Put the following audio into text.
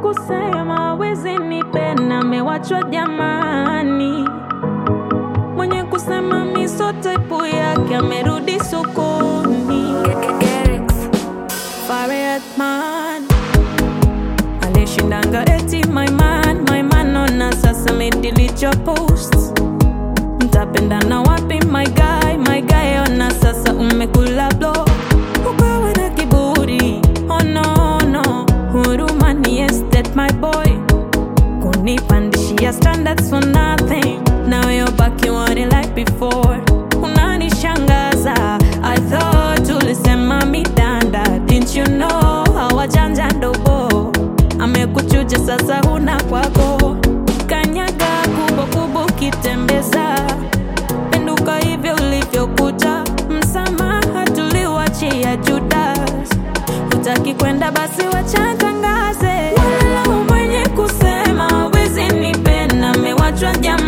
kusema wezi nipenda mewachwa jamani, mwenye kusema miso type yake amerudi sokoni. Farid man alishindanga eti my man, my man ona sasa medelete your posts. Mtapendana wapi my guy, my guy ona sasa umekula blow. Ukawa na kiburi, oh no no, huruma ni estate my boy. Kunipandishia standards for nothing. Now you're back you want it like before. Unanishangaza, I thought ulisema midanda. Didn't you know hawajanja ndogo? Amekuchuja sasa huna kwako. Kanyaga kubwa kubwa ukitembeza. Penduka hivyo ulivyokuja. Msamaha tuliwachia Judas. Hutaki kwenda basi wachatangaze. Wala mwenye kusema wezi nipenda mewachwa jamani.